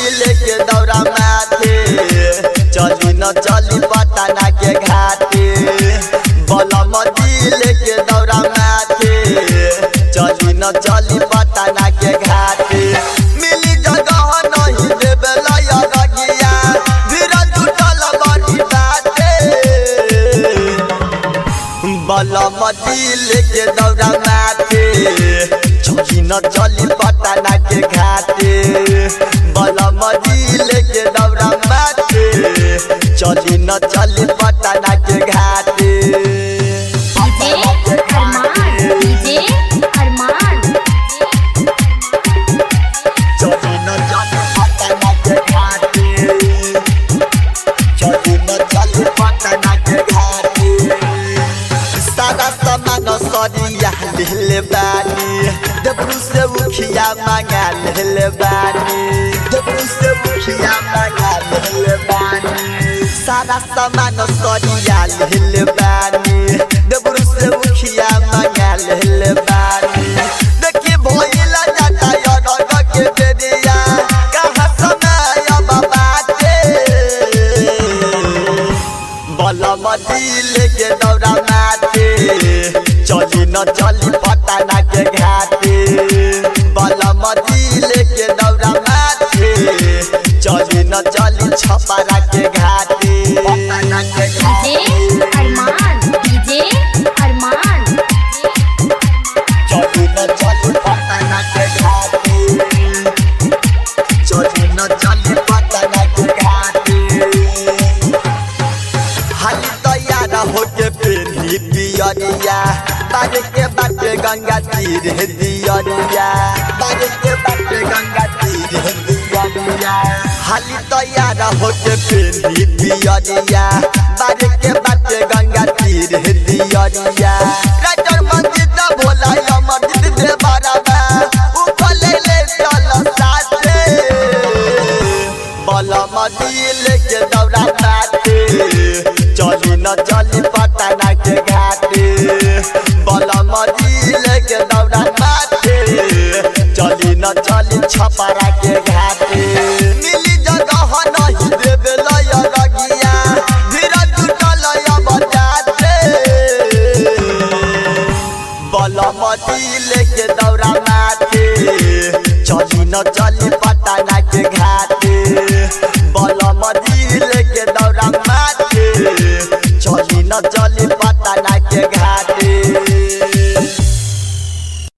लेके दौरा माथे चली न चली पटना के घाटे बलमदी लेके दौरा माथे चली न चली पटना के घाटे मिली जगह नहीं देवे लया रगिया धीरे टूटल बड़ी बाटे बलमदी लेके दौरा माथे चली न चली पटना के घाटे बलमदी लेके दौरा माथे चली न चली पटना के घाटे डीजे अरमान डीजे अरमान चली न चली पटना के घाटे चली न चली पटना के घाटे सारा सामान सरिया ले बानी डबरू से उखिया मांगा ले बानी डबरू से उखिया मांगा ले बानी सारा सामान सरिया ले बानी डबरू से उखिया मांगा ले बानी देखी भइला जाता यरग के बेरिया कहाँ समय अब बाटे बलमदी लेके दौरा माथे चली न चली पटना के घाटे बलमदी लेके दौरा माथे चली न चली छपरा के घाटे पटना के डीजे अरमान डीजे अरमान चली न चली पटना के घाटे चली न चली पटना के घाटे हाली तैयार होके पेली पियरिया बाजे के बाटे गंगा तीर दियरिया बाजे के बाटे गंगा तीर दियरिया हाली तैयार होके पेली पियरिया बाजे के बाटे गंगा तीर दियरिया राजर मंदिर द भोला अमर दे बराबा ऊपर ले ले चल साथे बलमदी लेके दौरा काटे चली न चली पटना के घाटे बलमदी लेके दौरा काटे चली न चली छपरा के घाटे मिली जगह नहीं देवे लय रगिया धीरे टूटल बजाते बलमदी लेके दौरा माथे चली न चली पटना के घाटे बलमदी लेके दौरा माथे चली न चली